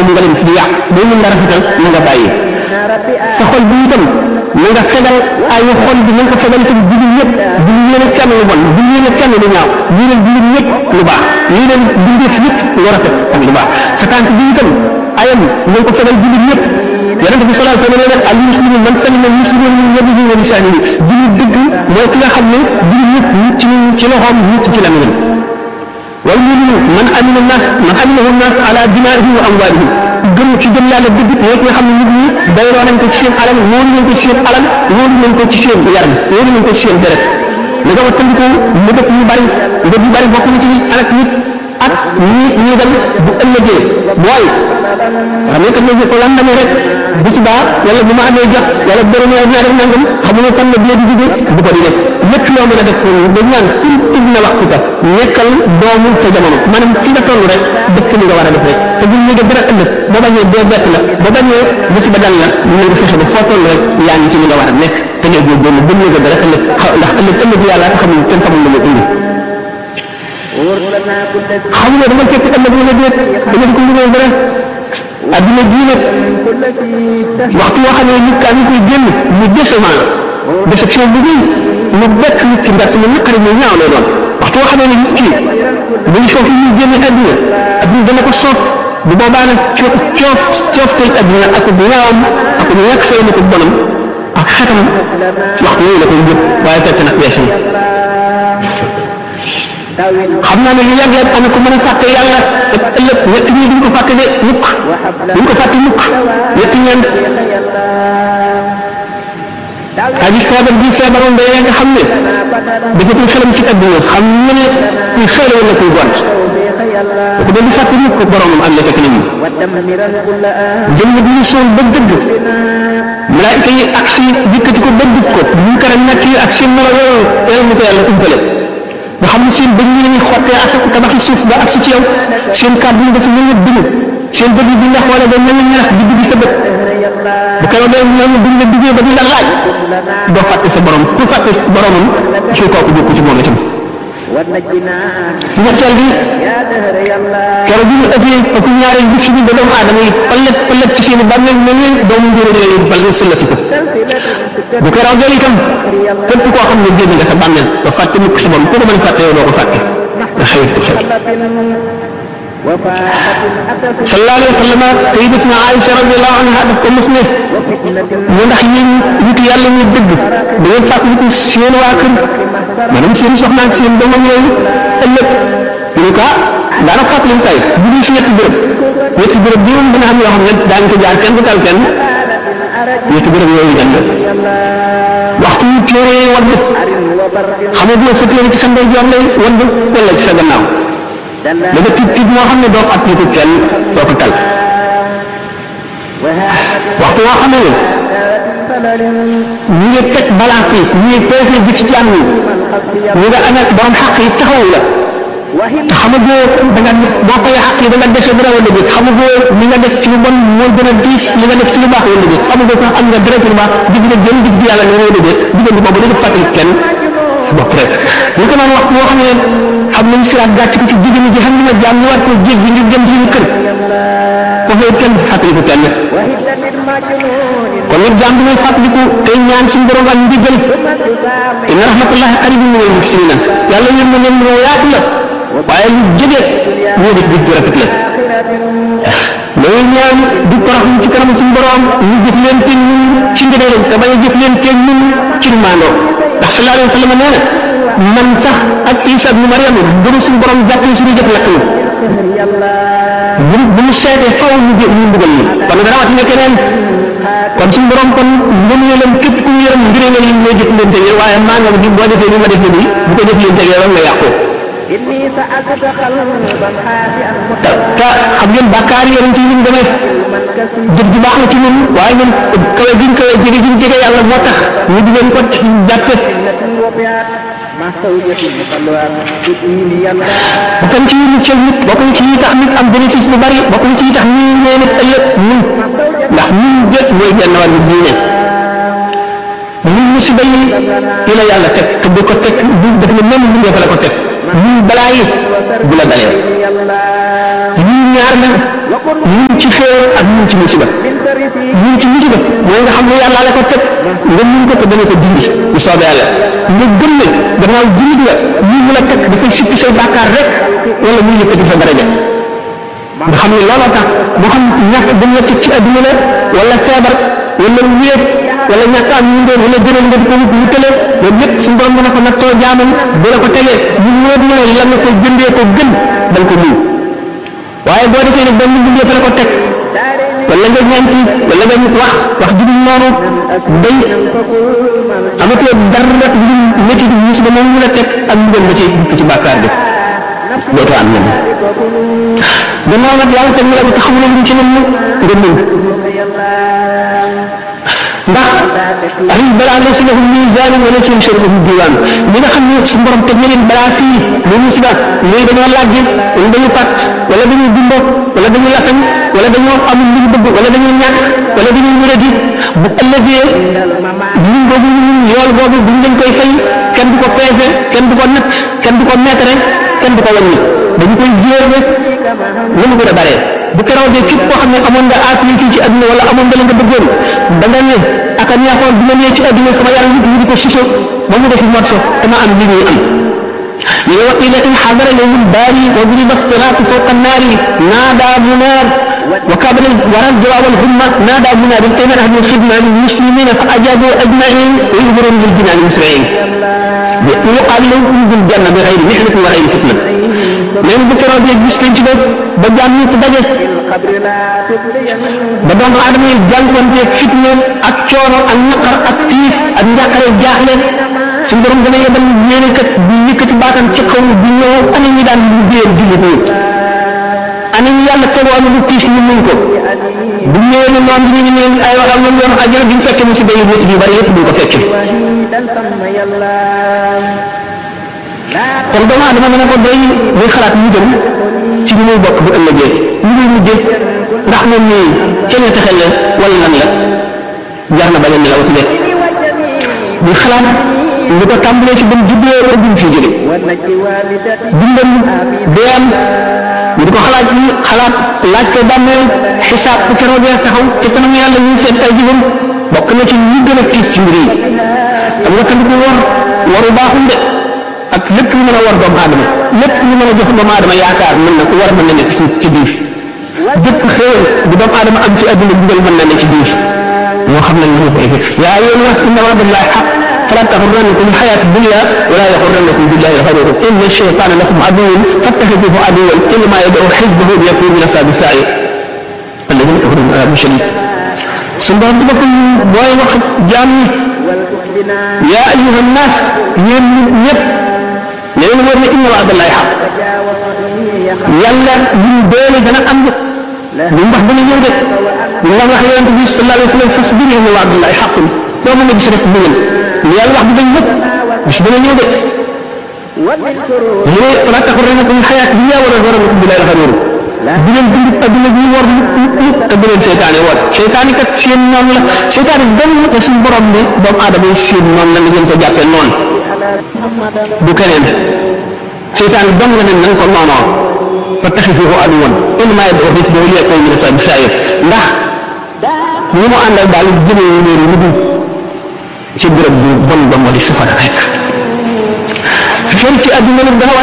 nga dem ci di yàq boo mën nga rafetal na nga bàyyi sa xol bi itam na nga fegal ay xol bi na nga ko fegal itam jullit ñëpp jullit yéene kenn lu bon jullit yéene kenn lu ñaaw yéene jullit ñëpp lu baax yéene bindeef ñëpp lu rafet ak lu baax sa tànk bi itam ayam na nga ko fegal jullit ñëpp yonente bi sallallahu alayhi wa sallam al muslimu man salima al muslimun min yadihi wa lisanihi jullit dëgg mooy ki nga xam ne jullit ñëpp mucc nañ ci loxoom mucc ci lamiñam wal muminu man amina nas man aminahu nas ala dimaihim wa amwalihim gëm ci gëm yàlla dëgg mooy ki nga xam ne nit ñi dayloo nañ ko ci seen alal wóolu nañ ko ci seen alal wóolu nañ ko ci seen yaram wóolu nañ ko ci seen deret li nga wattandiku mu dëkk yu bari ndëg yu bari bokk na ci alak nit ak ñi ñi dem bu ëllëgee mooy xam nga kat ko lan demee rek bu subaa wala bu ma amee jot wala borom yaa ñaa def nangam xamuloo fan la bie di jóge bu ko di def lépp loo mën a def dañ naan sul ib na waxtu ka nekkal doomu sa jamono maanaam fi nga toll rek dëkk li nga war a def rek te buñ ñu def dara ëllëg boo bañee dee bett la boo bañee musiba dal la ñu nga fexe ba foo toll rek yaa ngi ci li nga war a nekk te ngay góorgóorlu bu ñu dara ëllëg ndax ëllëg ëllëg yàlla xamul kenn xamul lu mu indi xam nga dama fekk ëllëg la déet dama ko liggéey dara adduna jii nag waxtu woo xam ne nit kaa ngi koy génn mu décevant déception bu rëy mu bett nit ki ndax mu naqari mu ñaaw lay doon waxtu woo xam ne nit ki mu ngi foofu ñuy génne adduna adduna dana ko soof bu boobaa nag coof coof coof tey adduna ak bu ñaawam ak bu ñàkk fay na ko bonam ak xetam waxtu yooyu la koy jëpp waaye fekk nag weesu na xam naa ne lu yàgg yàgg ana ko mën a fàtte yàlla ak ëllëg ñett ñi duñ ko fàtte de mukk duñ ko fàtte mukk ñett ñeent aji feebar bi feebaroon da nga xam ne dafa xelam ci adduna xam nga ne kuy xeele wala kuy gont ko doon di fàtte mukk ko boromam am na fekk nit ñi jëmm bi ñu sool ba dëgg malaayika yi ak si dikkati ko ba dugg ko ñu kara ñàkk yi ak seen melo yooyu yàlla ñu ko yàlla umpale nga xam ne seen bëñ yi lañuy xottee ak tabaxi suuf ba ak si ci yow seen kàddu yi dafa mel ni dugub seen bët yi buñ la xoolee ba mel ni ñarax di dugg sa bët bu ko dee ñoom buñ la duggee ba di la laaj doo fàtte sa borom ku fàtte boromam ci kooku bokku ci moom itam ñetteel bi keroog bi ñu ëppee ëpp ñaareel bi fi ñu ba doomu aadama yi ëllëg ëllëg ci seen bàmmeel mel ni doomu njuró di leen bal sëllati ko bu ko raw itam képp koo xam ne génn nga sa bàmmeel ba fàtte mukk sa borom ku ko mën fàtte yow doo ko fàtte nga xëy sa xel sallallahu alayhi wa sallam sayyidatuna Aïcha radiyallahu anha daf ko mos ne mu ndax yéen nit yàlla ñu dëgg da ngeen fàttaliku seen waa kër maanaam seen soxna ak seen doomam yooyu ëllëg ñu ne ko ah daanaka fàttali say bu dul si ñetti bërëb ñetti bërëb bi moom dina am yoo xam ne daañu ko jaar kenn du tal kenn ñetti bërëb yooyu dem waxtu yu téere yi wadd xamaguloo sa téere ci sa ndeyjoor lay wadd wala ci sa gannaaw da nga tiit tiit moo xam ne doo ko appliqué kenn doo ko tal waxtu woo xam ne ñu ngi teg balance yi ñu ngi peese ji ci jàmm yi ñu nga amee borom xaq yi taxaw la te xamagoo da nga boo koy xaq yi da nga dese dara wala déet xamagoo li nga def ci lu bon moo gën a diis li nga def ci lu baax wala déet xamagoo sax am nga dara ci lu baax digg nga jëm digg yàlla ne wala déet diggante boobu dañu fàttali kenn bopp rek li ko naan wax boo xam ne xam nañ siraat gàcc ko ci jigéen ñi xam ne jaam ñu war ko jéggi ngir jëm suñu kër foofu it kenn fàttali ko kenn kon nag jaam bi muy fàttaliku tey ñaan suñu borom ak ndigal inna rahmatullahi qaribun minal muhsinina yàlla yéen na leen lu yaatu la waaye lu jege ñoo def jëf ju rafet la loolu ñaan di toroxlu ci kanam suñu borom ñu jëf leen te ñun ci ngëneelam te bañ a jëf leen te ñun ci maandoo ndax sallallahu alayhi wa sallam nee na man sax ak Isa ibnu Maryam bu ñu suñu borom jàppee suñu jëf lakk ñu bu bu ñu seetee faw ñu jë ñu mbugal ñu kon rawatina keneen kon suñu borom kon mënu ñu leen képp ku ñu yërëm ngir nga lim ñoo jëf leen tege waaye maa nga bi boo defee ni ma def nii bu ko jëf leen tege rek nga yàqu te te xam ngeen bàkkaar yi yonent yi ñu demee jëf ju baax la ci ñun waaye ñun kawe giñ kawe jege giñ jege yàlla moo tax ñu di leen ko jàppe bokk ci yi muccal nit bokk ci yi tax nit am bénéfice lu bari bokk ci yi tax ñi nee nit ëllëg ñun ndax ñun jëf mooy genn wàll bi diine ñun musiba yi yi la yàlla teg te bu ko teg bu def na même bu la ko teg ñun balaa yi bu la dalee ñun ñaar la ñun ci xéewal ak ñun ci musiba ñun ci musiba mooy nga xam ne yàlla la ko teg nga mun ko te dana ko dindi bu soobee yàlla nga gëm ne gannaaw jullit nga lii mu la teg dafay sippi say bàkkaar rek wala muy yëkkati sa daraja nga xam ne looloo tax moo xam ñàkk dañ la teg ci adduna la wala feebar wala wéet wala ñàkk am ñu doon wala jëral nga di ko wut wutale loolu lépp suñu borom dana ko nattoo jaamam bu la ko tegee ñu wóor na la nga ko jëndee ko gën da nga ko muñ waaye boo defee ne benn bindee fa la ko teg wala nga ñaanti wala nga wax wax ju dul noonu day amatoo dara rek lu métti di musiba moom mu la teg ak ñu gën ba ci ci bàkkaar def dootoo am ñenn gannaaw nag yàlla teg na la ko te xamuloo lu ci ne mu nga muñ ndax ay balaa laysa lahu miisaan wa laysa lahu diiwaan ñi nga xam ne su borom teg na leen balaa fii lu musiba ñooy dañoo làggi wala dañu pat wala dañuy dumbo wala dañu lafañ wala dañoo amul lu ñu bëgg wala dañoo ñàkk wala dañoo wéradi bu ëllëgee ñun boobu ñun yool boobu buñ leen koy fay kenn du ko peese kenn du ko natt kenn du ko mètre kenn du ko wàññi dañu koy jéer rek lu mu gën a bare bu keroog de képp koo xam ne amoon nga appui fii ci adduna wala amoon nga la nga bëggoon da nga ne ak a neexoon bi ma nee ci adduna sama yaram nit ñi di ko siso ba mu defi morso dama am li ñuy am ñu ne waqila in xadara yowmul baari wa duriba siraatu fawqa annaari naada munaar wa kabara waral jawaab alhumma naada munaar ayna ahlu lxidma lilmuslimina fa ajabu ajmain wa yujbarun liljinaani musriin yuqaal lahum udxulul janna bi xayri mihnatin wa xayri fitna léegi bu keroog yeeg gis nañ ci def ba jaam ñëpp daje ba doomu aadama yi jànkuwanteeg fitna ak coono ak naqar ak tiif ak njàqare jaaxle suñu borom dana yebal yéene kat di yëkkati baatam ci kaw di ñëw ana ñi daan liggéeyal jullit ñi ana ñi yàlla tegoon lu tiis ñu muñ ko bu ñëwee ne noonu ñu ngi ay waxam ñoom yoon ajjana duñ fekke mu si bay nit yu bari yëpp duñ ko fekke kon doomu aadama dana ko doy muy xalaat ñu jëm ci ñu muy bokk bu ëllëgee ñu muy mujjee ndax moom nii kenn texel la wala lan la jar na bañ a nelaw ci def muy xalaat li ko tàmbalee ci bam juddoo ba buñ fi jóge dundam deem ñu di ko xalaat yi xalaat laaj ko bàmmeel xisaab bu keroogee taxaw ci kanam yàlla ñuy seet ay jëfam bokk na ci ñu gën a tiis ci mbir yi am nga tamit war waru baaxul de ak lépp lu mën a war doomu aadama lépp lu mën a jox doomu aadama yaakaar mën na war mën na nekk ci ci biir bépp xéewal bu doomu aadama am ci àdduna dugal mën na ne ci biir moo xam ne ñu koy def yaa ayyuhan naas inna wa'dallahi haqq fala taxurrannakum alxayaatu dunya wala yaxurrannakum billahi alxaruur inna shaytaana lakum aduwwun fattaxiduuhu aduwwan innamaa yad'uu xizbahu liyakuunu min ashaabi sa'iir alladiina kafaruu min azaabin shadiid su borom ci boppam booy wax jaam ñi yaa ayyuhan naas yéen nit ñëpp ne leen war ne inna wa'dallahi haqq yàlla ñun doole dana am de lu mu wax dana ñëw de ñu la wax yonent bi sallallahu alayhi wa sallam fasbir inna wa'dallahi haqqun doo mën a gis rek bëggal lu yàlla wax bi dañ lépp bis dana ñëw de mu ne fala taxurrannakum alxayaatu dunya wala yaxurrannakum billahi alxaruur bu leen dund adduna bi war mukk te bu leen seytaane war seytaane kat seen noonu la seytaane benn la suñu borom ne doomu aadama yi seen noonu la ngeen ko jàppee noonu du keneen seytaane dong la ne nañ ko noonoo fattaxizuuhu aduwwan innamaa yad'uu xizbahu liyakuunu min ashaabi sa'iir ndax ñi mu àndal daal jëmee wu leen lu dul ci béréb bu bon ba moo di safara rek fii ci àdduna nag dafa